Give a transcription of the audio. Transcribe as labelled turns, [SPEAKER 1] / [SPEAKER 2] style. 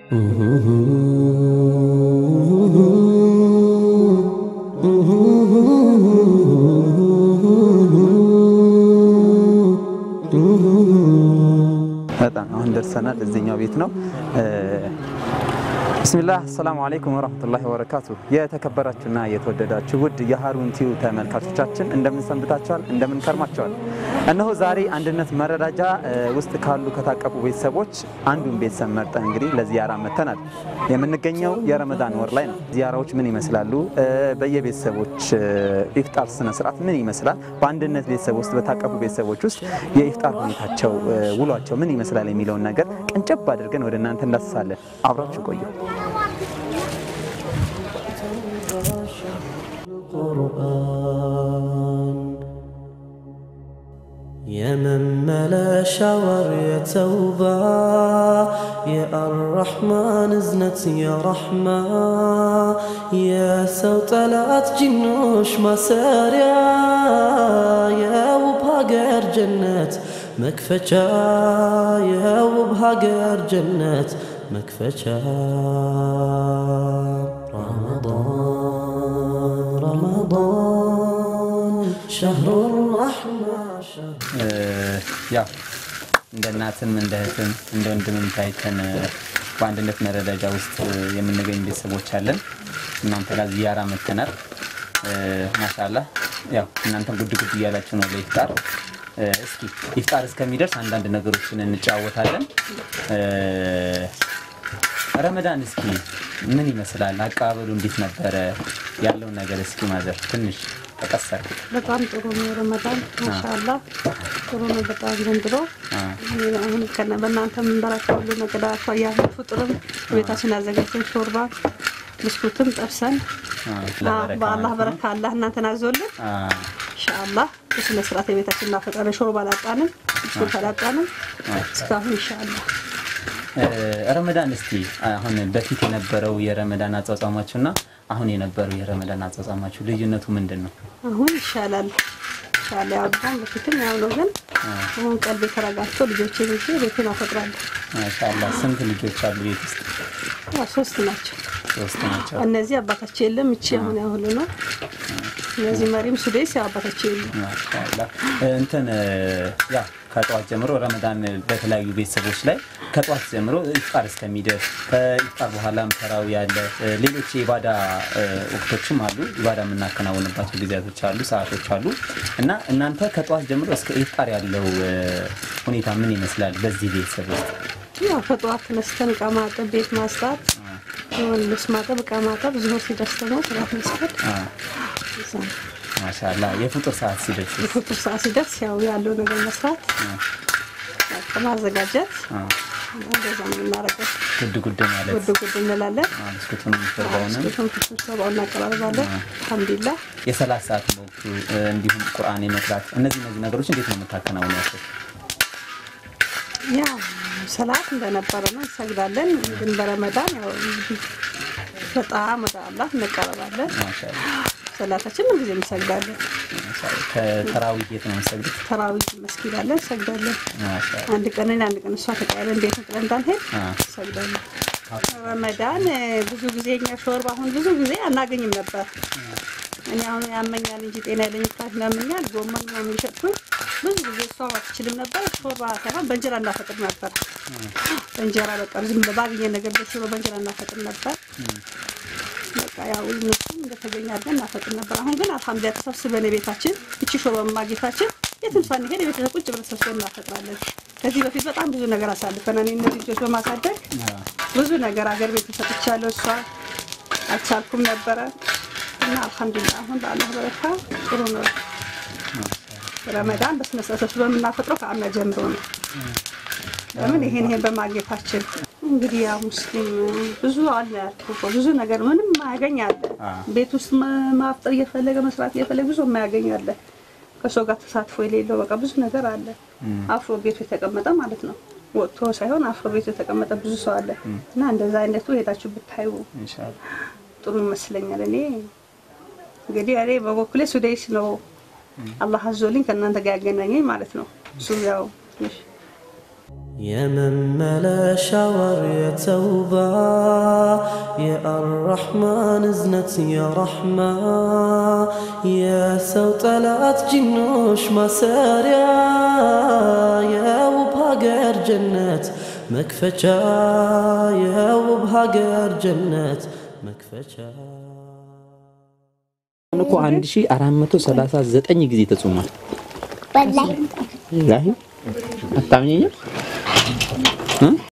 [SPEAKER 1] በጣም አሁን ደርሰናል። እዚህኛው ቤት ነው። ብስሚላህ አሰላሙ አለይኩም ወረህመቱላሂ ወበረካቱ። የተከበራችሁና የተወደዳችሁ ውድ የሀሩን ቲዩ ተመልካቾቻችን እንደምን ሰንብታችኋል? እንደምን ከርማችኋል? እነሆ ዛሬ አንድነት መረዳጃ ውስጥ ካሉ ከታቀፉ ቤተሰቦች አንዱን ቤተሰብ መርጠን እንግዲህ ለዚያራ መጥተናል። የምንገኘው የረመዳን ወር ላይ ነው። ዚያራዎች ምን ይመስላሉ? በየቤተሰቦች ኢፍጣር ስነ ስርዓት ምን ይመስላል? በአንድነት ቤተሰብ ውስጥ በታቀፉ ቤተሰቦች ውስጥ የኢፍጣር ሁኔታቸው ውሏቸው ምን ይመስላል የሚለውን ነገር ቀንጨብ አድርገን ወደ እናንተ እንዳስሳለን። አብራችሁ ቆዩ።
[SPEAKER 2] የመመለሻ ወር የተውባ የአራሕማን እዝነት የረሕማ የሰው ጠላት ጅኖች ማሰሪያ የውብ ሀገር ጀነት መክፈቻ የውብ ሀገር ጀነት መክፈቻ ረመዳን ረመዳን ሸህሩ ረሕማ
[SPEAKER 1] ያው እንደ እናትም እንደ እህትም እንደ ወንድምም ታይተን በአንድነት መረዳጃ ውስጥ የምንገኝ ቤተሰቦች አለን። እናንተ ጋር ዚያራ መተናል። ማሻላ ያው እናንተም ጉድ ጉድ እያላችሁ ነው ለኢፍጣር። እስኪ ኢፍጣር እስከሚደርስ አንዳንድ ነገሮችን እንጨዋወታለን። ረመዳን እስኪ ምን ይመስላል? አቀባበሉ እንዴት ነበረ? ያለውን ነገር እስኪ ማዘር ትንሽ ተቀሰር
[SPEAKER 3] በጣም ጥሩ ነው። ረመዳን ማሻአላ ጥሩ ነው። በጣም ዘንድሮ አሁን ከነ በእናንተ የምንበራቸው ሁሉ ነገር አኳያ ፍጡርም ቤታችን አዘጋጅተን ሾርባ ብስኩትም ጠብሰን በአላህ በረካ አላህ እናንተን አዞልን ኢንሻአላህ በስነ ስርዓት የቤታችን እናፈጣለን። ሾርባ አላጣንም፣ ብስኩት አላጣንም እስካሁን ኢንሻአላህ።
[SPEAKER 1] ረመዳን እስቲ አሁን በፊት የነበረው የረመዳን አጻጻማችሁ እና አሁን የነበረው የረመዳን አጻጻማችሁ ልዩነቱ ምንድን ነው?
[SPEAKER 3] አሁን ይሻላል ይሻላል። ያው በጣም በፊትም ያው ነው፣ ግን አሁን ቀልቤ ተረጋግቶ ልጆቼን ይዤ ቤቴን አፈጥራለሁ።
[SPEAKER 1] ማሻአላህ ስንት ልጆች አሉ ቤት ውስጥ?
[SPEAKER 3] ያው ሶስት ናቸው።
[SPEAKER 1] ሶስት ናቸው።
[SPEAKER 3] እነዚህ አባታቸው የለም፣ እቺ አሁን ያሁሉ ነው። እነዚህ መሪም ሱዴስ ያው አባታቸው የለም።
[SPEAKER 1] ማሻአላህ እንትን ያ ከጠዋት ጀምሮ ረመዳን በተለያዩ ቤተሰቦች ላይ ከጠዋት ጀምሮ ኢፍጣር እስከሚደርስ ከኢፍጣር በኋላም ተራዊ ያለ ሌሎች የኢባዳ ወቅቶችም አሉ። ኢባዳ የምናከናውንባቸው ጊዜያቶች አሉ፣ ሰዓቶች አሉ እና እናንተ ከጠዋት ጀምሮ እስከ ኢፍጣር ያለው ሁኔታ ምን ይመስላል? በዚህ ቤተሰብ ውስጥ
[SPEAKER 3] ያው ከጠዋት ተነስተን እቃ ማጠብ፣ ቤት ማስጣት፣ የሆነ ልብስ ማጠብ፣ እቃ ማጠብ፣ ዙሁር ሲደርስ ደግሞ ሰላት መስገድ እዛ ነው።
[SPEAKER 1] ማሻአላህ የፍጡር ሰዓት ሲደርስ
[SPEAKER 3] የፍጡር ሰዓት ሲደርስ ያው ያለው ነገር መስራት በቃ ማዘጋጀት እንደዛ ነው የምናደርገው።
[SPEAKER 1] ጉድ ጉድ ማለት
[SPEAKER 3] ጉድ ጉድ እንላለን።
[SPEAKER 1] ብስኩቱን ሾርባውንም
[SPEAKER 3] ስቱም ስብሰባው እናቀራርባለን። አልሐምዱሊላህ
[SPEAKER 1] የሰላት ሰዓት ወቅቱ እንዲሁም ቁርአን የመቅራት እነዚህ እነዚህ ነገሮች እንዴት ነው የምታከናውኗቸው?
[SPEAKER 3] ያው ሰላት እንደነበረ ነው እንሰግዳለን። ግን በረመዳን ያው እንግዲህ በጣም ወደ አላህ እንቀረባለን።
[SPEAKER 1] ማሻአላህ
[SPEAKER 3] ሰላታችን ምን ጊዜ እንሰግዳለን።
[SPEAKER 1] ማሻአላህ ከተራዊህ የት ነው የምትሰግዱት?
[SPEAKER 3] ተራዊህ መስጊድ አለን እንሰግዳለን።
[SPEAKER 1] ማሻአላህ
[SPEAKER 3] አንድ ቀን እኔ አንድ ቀን እሷ ተቀያለን ቤት ጥለን እንዳንሄድ
[SPEAKER 1] አ
[SPEAKER 3] እንሰግዳለን። ረመዳን ብዙ ጊዜ እኛ ሾርባ አሁን ብዙ ጊዜ አናገኝም ነበር። እኔ አሁን ያመኛል እንጂ ጤና የለኝ ካት ያመኛል። ጎመን ምናምን እየሸጥኩኝ ብዙ ጊዜ እሷ አትችልም ነበር። ሾርባ ሳይሆን በእንጀራ እናፈጥር ነበር። በእንጀራ በቃ ዝም ብሎ ባገኘ ነገር በሽሮ በእንጀራ እናፈጥር ነበር። በቃ ያው እነሱም እንደተገኘ አድርገን እናፈጥር ነበር። አሁን ግን አልሐምዱሊላህ ተሰብስበን የቤታችን እቺ ሾርባ ማግኘታችን የትም ሳንሄድ የቤተሰብ ቁጭ ብለን ሰብስበን እናፈጥራለን። ከዚህ በፊት በጣም ብዙ ነገር አሳልፈናል። እኔ እነዚህ ልጆች በማሳደግ ብዙ ነገር አገር ቤት ተሰጥቻለሁ። እሷ አልቻልኩም ነበረ እና አልሐምዱሊላህ አሁን በአላህ በረካ ጥሩ ነው። ረመዳን በስነ ስርዓት ሰብስበን የምናፈጥረው ከአምና ጀምሮ ነው። ለምን ይሄን ይሄን በማግኘታችን እንግዲህ ያ ሙስሊም ብዙ አለ ያልኩህ እኮ ብዙ ነገር ምንም ማያገኝ አለ። ቤት ውስጥ ማ- ማፍጠር እየፈለገ መስራት እየፈለገ ብዙ የማያገኝ አለ። ከሰው ጋር ተሳትፎ የሌለው በቃ ብዙ ነገር አለ። አፍሮ ቤቱ የተቀመጠ ማለት ነው። ወጥቶ ሳይሆን አፍሮ ቤቱ የተቀመጠ ብዙ ሰው አለ እና እንደዛ አይነቱ ሄዳችሁ ብታዩ
[SPEAKER 1] ኢንሻአላህ
[SPEAKER 3] ጥሩ ይመስለኛል። እኔ እንግዲህ እኔ በበኩሌ ሱዳይስ ነው አላህ አዞልኝ ከእናንተ ጋር ያገናኘኝ ማለት ነው። እሱ ያው ትንሽ
[SPEAKER 2] የመመለሻ ወር የተውባ የአራሕማን እዝነት የረሕማ የሰው ጠላት ጅኖች ማሰሪያ የውብ ሀገር ጀነት መክፈቻ የውብ ሀገር ጀነት መክፈቻ
[SPEAKER 4] እኮ 1439 ጊዜ ተጾሟል።
[SPEAKER 5] ወላሂ
[SPEAKER 4] ወላሂ አታምኘኝም?